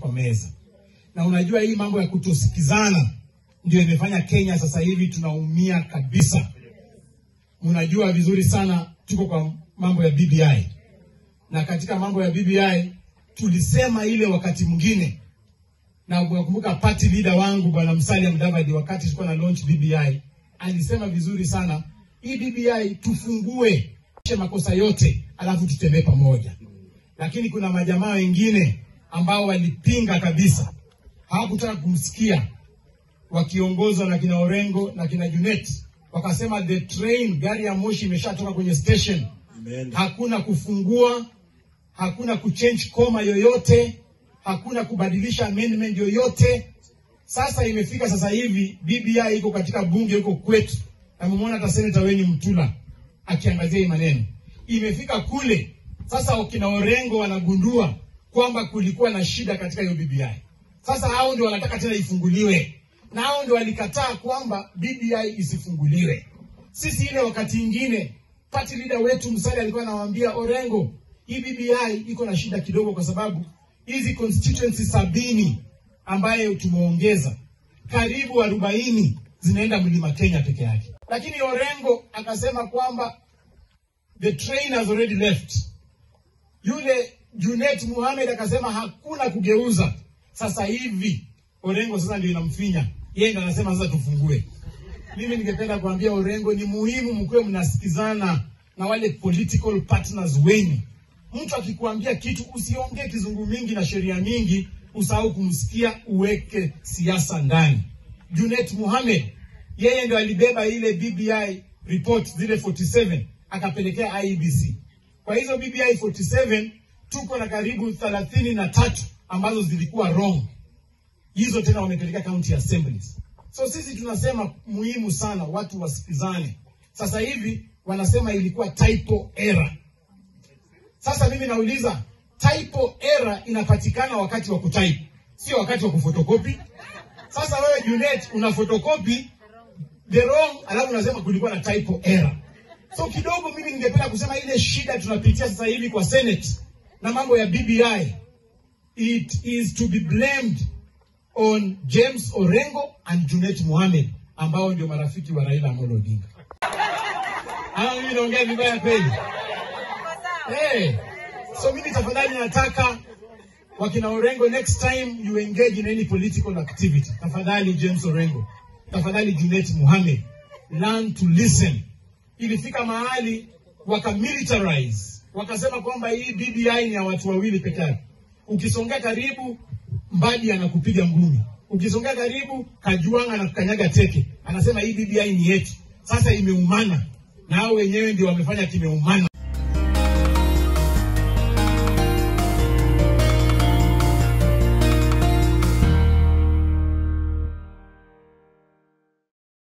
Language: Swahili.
kwa meza. Na unajua hii mambo ya kutosikizana ndio imefanya Kenya sasa hivi tunaumia kabisa. Mnajua vizuri sana tuko kwa mambo ya BBI, na katika mambo ya BBI tulisema ile wakati mwingine, na unakumbuka party leader wangu bwana Musalia Mudavadi, wakati tulikuwa na launch BBI, alisema vizuri sana, hii BBI tufungue makosa yote, alafu tutembee pamoja. Lakini kuna majamaa wengine ambao walipinga kabisa, hawakutaka kumsikia, wakiongozwa na kina Orengo na kina Junet, wakasema the train, gari ya moshi imeshatoka kwenye station, hakuna kufungua, hakuna kuchange koma yoyote, hakuna kubadilisha amendment yoyote. Sasa imefika sasa hivi BBI iko katika bunge huko kwetu, na mmeona hata seneta Weni Mtula akiangazia hii maneno. Imefika kule sasa, wakina Orengo wanagundua kwamba kulikuwa na shida katika hiyo BBI. Sasa hao ndio wanataka tena ifunguliwe, na hao ndio walikataa kwamba BBI isifunguliwe. Sisi ile wakati ingine party leader wetu Musalia alikuwa anawaambia Orengo, hii BBI iko na shida kidogo, kwa sababu hizi constituency sabini ambayo tumeongeza karibu arobaini zinaenda mlima Kenya peke yake, lakini Orengo akasema kwamba the train has already left. Yule Junet Mohamed akasema hakuna kugeuza. Sasa hivi Orengo sasa ndio inamfinya yeye, ndio anasema sasa tufungue. Mimi ningependa kuambia Orengo, ni muhimu mkuwe mnasikizana na wale political partners wenu. Mtu akikuambia kitu usiongee kizungu mingi na sheria mingi, usahau kumsikia, uweke siasa ndani. Junet Mohamed yeye ndio alibeba ile BBI report zile 47 akapelekea IEBC. Kwa hizo BBI 47 tuko na karibu thelathini na tatu ambazo zilikuwa wrong, hizo tena wamepelekea county assemblies. So sisi tunasema muhimu sana watu wasikizane. Sasa hivi wanasema ilikuwa typo error. Sasa mimi nauliza, typo error inapatikana wakati wa kutype, sio wakati wa kufotokopi. Sasa wewe Junet una fotokopi the wrong, alafu unasema kulikuwa na typo error. So kidogo mimi ningependa kusema ile shida tunapitia sasa hivi kwa Senate na mambo ya BBI, it is to be blamed on James Orengo and Junet Mohamed ambao ndio marafiki wa Raila Amolo Odinga. Ama mimi naongea vibaya kweli? Hey, so mimi tafadhali nataka wakina Orengo, next time you engage in any political activity, tafadhali James Orengo, tafadhali Junet Mohamed, learn to listen. Ilifika mahali wakamilitarize, wakasema kwamba hii BBI ni ya watu wawili peke yake. Ukisongea karibu, Mbadi anakupiga ngumi, ukisongea karibu, Kajwang' anakukanyaga teke, anasema hii BBI ni yetu. Sasa imeumana na hao wenyewe ndio wamefanya kimeumana.